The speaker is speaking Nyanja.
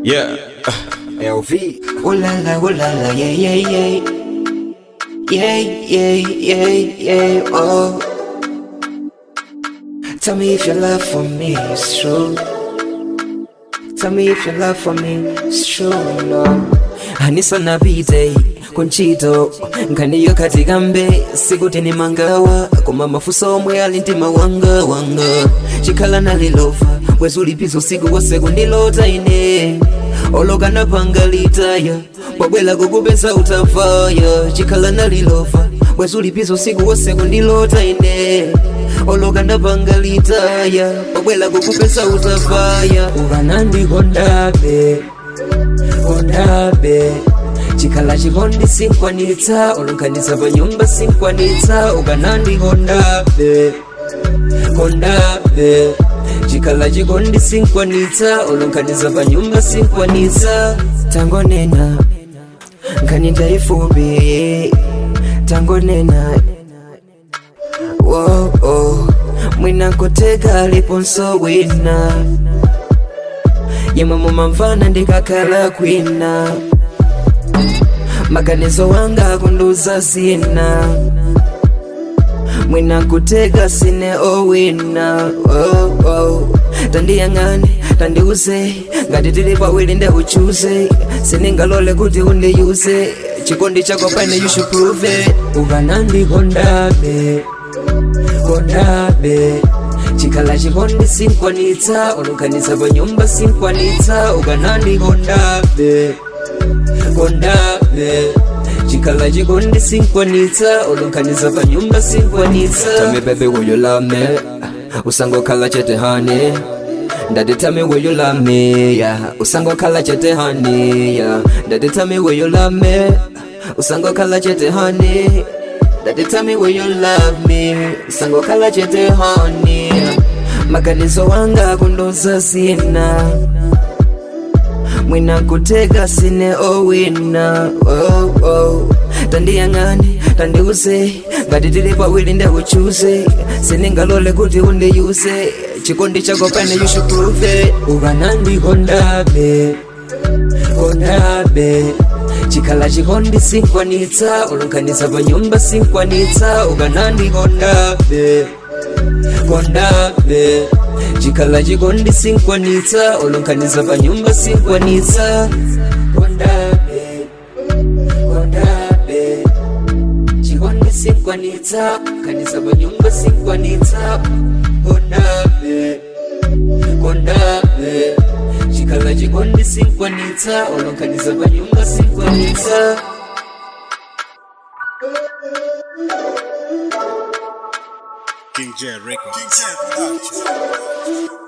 Yeah. LV. Oh la la, oh la la, yeah, yeah, yeah. Yeah, yeah, yeah, yeah, oh. Tell me if your love for me is true. Tell me if your love for me is true, no. Anisa na bidei kunchito nkaniyo katika mbe sikuti ni mangawa koma mafuso omwe ali mtima wanga wanga chikhala nalilova bwezi ulipiza usiku wose kundilota ine olokana panga litaya pabwela kukupeza utafaya chikhala nalilova bwezi ulipiza usiku wose kundilota ine olokana panga litaya pabwela kukupeza utafaya ukanandikondabe kondabe chikhala chikondi sinkwanitsa olonkhanitsa pa nyumba sinkwanitsa ukanandikondabe kondabe chikhala chikondi sinkwanitsa olonkhanitsa pa nyumba sinkwanitsa tangonena nkhani ndaifupi tangonena wo oh, mwina koteka liponso wina yemwe mumamvana ndikakhala kwina maganizo wanga kunduza zina mwina kutega sine owina oh, oh. tandiyang'ane tandiuze ngati tili pawiri nde uchuze siningalole kuti undiyuze chikondi chako pane you should prove it ukanandikondabe kondabe chikhala chikondi sinkwanitsa olonkhanitsa pa nyumba sinkwanitsa ukanandikondabe kondabe chikhala chikondi sinkwanitsa olonkhanitsa pa nyumba sinkwanitsa tell me baby will you love me usangokhala chete honey Daddy tell me will you love me yeah usangokhala chete honey yeah Daddy tell me will you love me usangokhala chete honey Daddy tell me will you love me usangokhala chete honey yeah. maganizo wanga kundoza sina mwina kutega sine owina oh, oh. tandiyang'ane tandiuze ngati tili pawiri nde uchuze siningalole kuti undiyuze chikondi chako pane you should prove it ukanandikondabe kondabe chikhala chikondi sinkwanitsa olonkhanitsa pa nyumba sinkwanitsa ukanandikondabe kondabe chikhala chikondi sinkwanitsa olonkhanitsa pa nyumba sinkwanitsa kondabe kondabe chikondi sinkwanitsa khanitsa pa nyumba sinkwanitsa kondabe kondabe chikhala chikondi sinkwanitsa olonkhanitsa pa nyumba sinkwanitsa King J Records. King J Production.